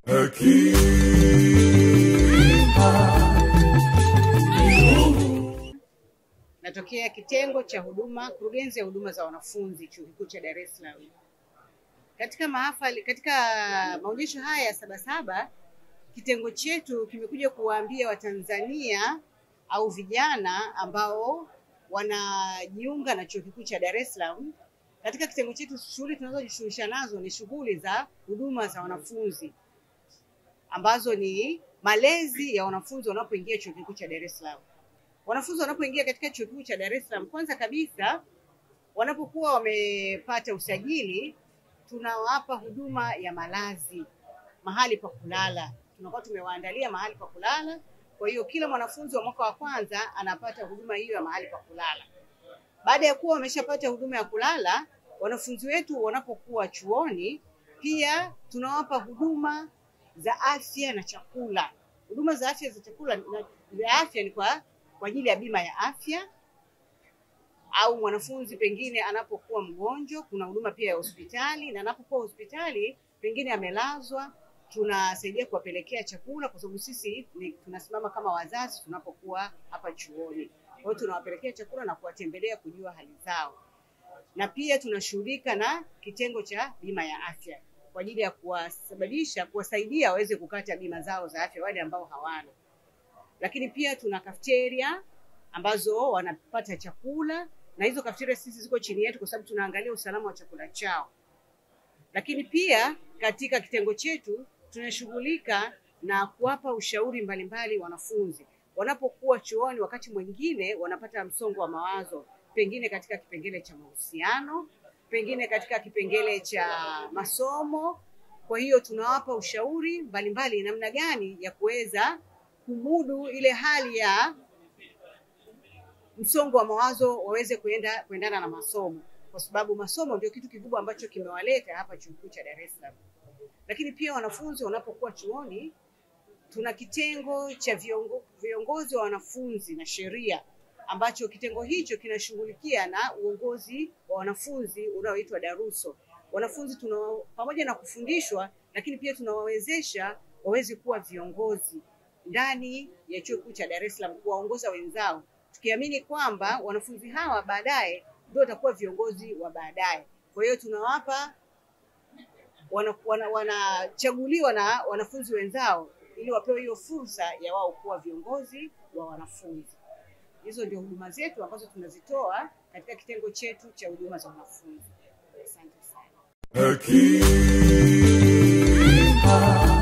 Natokea kitengo cha huduma, kurugenzi ya huduma za wanafunzi chuo kikuu cha Dar es Salaam. Katika mahafali, katika maonyesho haya ya Sabasaba, kitengo chetu kimekuja kuwaambia Watanzania au vijana ambao wanajiunga na chuo kikuu cha Dar es Salaam. Katika kitengo chetu, shughuli tunazojishughulisha nazo ni shughuli za huduma za wanafunzi ambazo ni malezi ya wanafunzi wanapoingia chuo kikuu cha Dar es Salaam. Wanafunzi wanapoingia katika chuo kikuu cha Dar es Salaam, kwanza kabisa wanapokuwa wamepata usajili, tunawapa huduma ya malazi, mahali pa kulala. Tunakuwa tumewaandalia mahali pa kulala. Kwa hiyo kila mwanafunzi wa mwaka wa kwanza anapata huduma hiyo ya mahali pa kulala. Baada ya kuwa wameshapata huduma ya kulala, wanafunzi wetu wanapokuwa chuoni, pia tunawapa huduma za afya na chakula. Huduma za afya za chakula na za afya ni kwa kwa ajili ya bima ya afya au mwanafunzi pengine anapokuwa mgonjwa, kuna huduma pia ya hospitali, na anapokuwa hospitali pengine amelazwa, tunasaidia kuwapelekea chakula, kwa sababu sisi ni, tunasimama kama wazazi tunapokuwa hapa chuoni. Kwa hiyo tunawapelekea chakula na kuwatembelea kujua hali zao, na pia tunashughulika na kitengo cha bima ya afya kwa ajili ya kuwasababisha kuwasaidia waweze kukata bima zao za afya wale ambao hawana lakini pia tuna cafeteria ambazo wanapata chakula na hizo cafeteria sisi ziko chini yetu kwa sababu tunaangalia usalama wa chakula chao. Lakini pia katika kitengo chetu tunashughulika na kuwapa ushauri mbalimbali wanafunzi wanapokuwa chuoni. Wakati mwingine wanapata msongo wa mawazo, pengine katika kipengele cha mahusiano, pengine katika kipengele cha masomo. Kwa hiyo tunawapa ushauri mbalimbali namna gani ya kuweza kumudu ile hali ya msongo wa mawazo waweze kuenda kuendana na masomo, kwa sababu masomo ndio kitu kikubwa ambacho kimewaleta hapa chuo kikuu cha Dar es Salaam. Lakini pia wanafunzi wanapokuwa chuoni, tuna kitengo cha viongo, viongozi wa wanafunzi na sheria ambacho kitengo hicho kinashughulikia na uongozi wa wanafunzi unaoitwa daruso. Wanafunzi tuna pamoja na kufundishwa, lakini pia tunawawezesha waweze kuwa viongozi ndani ya chuo kikuu cha Dar es Salaam kuwaongoza wenzao, tukiamini kwamba wanafunzi hawa baadaye ndio watakuwa viongozi wa baadaye. Kwa hiyo tunawapa wanachaguliwa wana, wana na wanafunzi wenzao ili wapewe hiyo fursa ya wao kuwa viongozi wa wanafunzi. Hizo ndio huduma zetu ambazo tunazitoa katika kitengo chetu cha huduma za wanafunzi. Asante sana.